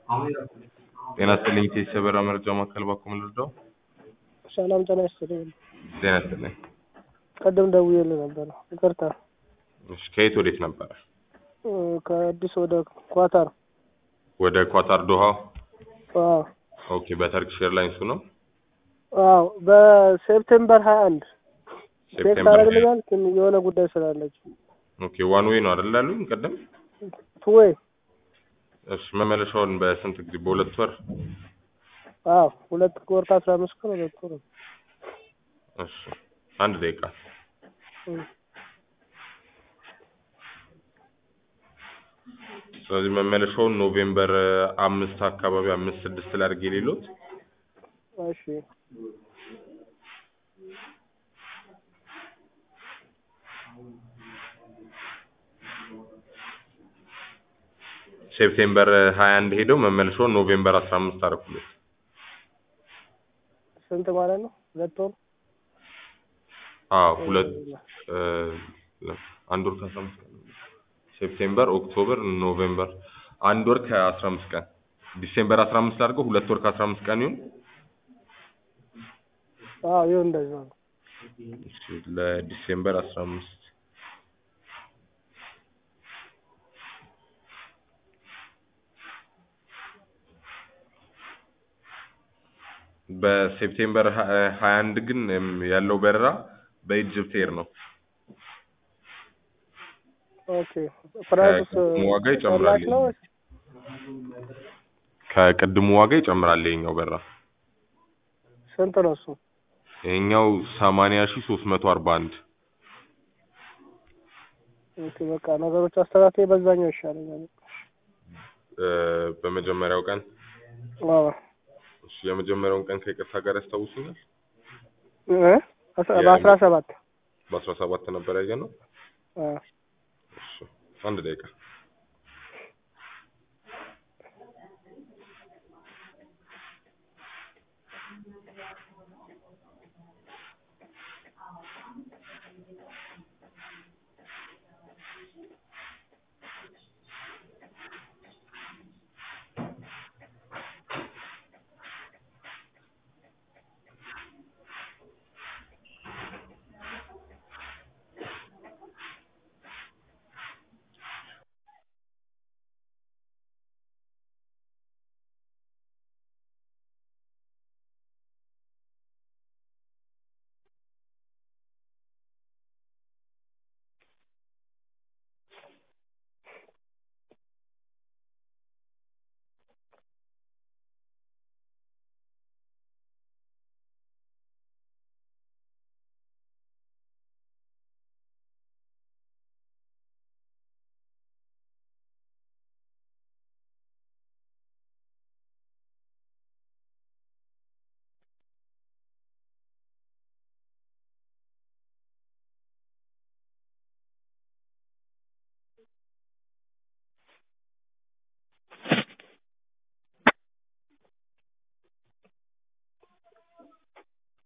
ጤና ይስጥልኝ ቴስ የበራ መረጃ ማዕከል ባኮ ልርዳው? ሰላም ጤና ይስጥልኝ። ጤና ይስጥልኝ። ቀደም ደውዬልህ ነበር። ይቅርታ እሺ ከየት ወዴት ነበረ? እ ከአዲስ ወደ ኳታር። ወደ ኳታር ዶሃ። አዎ ኦኬ በተርኪሽ ኤርላይንሱ ነው። አዎ በሴፕቴምበር ሀያ አንድ ቴክስት ሴፕቴምበር አደረግልኛል ግን የሆነ ጉዳይ ስላለች ኦኬ ዋን ዌይ ነው አይደል ያሉኝ ቀደም? ቱዌይ እሺ መመለሻውን በስንት ጊዜ? በሁለት ወር? አዎ ሁለት ወር ከአስራ አምስት ቀን ሁለት ወር ነው። እሺ አንድ ደቂቃ እ ስለዚህ መመለሻውን ኖቬምበር አምስት አካባቢ አምስት ስድስት ላይ አድርጌ ሌሎት እሺ ሴፕቴምበር ሀያ አንድ ሄደው መመለሻውን ኖቬምበር አስራ አምስት አደረኩለት። ስንት ማለት ነው? ሁለት ወር አዎ ሁለት እ አንድ ወር ከአስራ አምስት ቀን ሴፕቴምበር፣ ኦክቶበር፣ ኖቬምበር አንድ ወር ከአስራ አምስት ቀን ዲሴምበር አስራ አምስት አድርገው ሁለት ወር ከአስራ አምስት ቀን ይሁን። አዎ ይሁን እንደዛ ነው። እሺ ለዲሴምበር አስራ አምስት በሴፕቴምበር ሀያ አንድ ግን እም ያለው በረራ በኢጅፕት ኤር ነው። ኦኬ ፕራይስ ከቅድሙ ዋጋ ይጨምራል። ቅናሽ ነው ወይስ? ከቅድሙ ዋጋ ይጨምራል ይሄኛው በረራ። ስንት ነው እሱ? ይሄኛው ሰማንያ ሺህ ሶስት መቶ አርባ አንድ ኦኬ በቃ ነገሮች አስተካክዬ በዛኛው ይሻለኛል። እ በመጀመሪያው ቀን አዎ እሺ የመጀመሪያውን ቀን ከይቅርታ ጋር ያስታውሱኛል? እ አስራ- በአስራ ሰባት በአስራ ሰባት ነበር ያየነው። አዎ እሺ አንድ ደቂቃ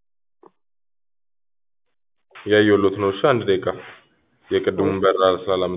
ያየሁሎት ነው። እሺ አንድ ደቂቃ የቅድሙን በረራ ስላላመ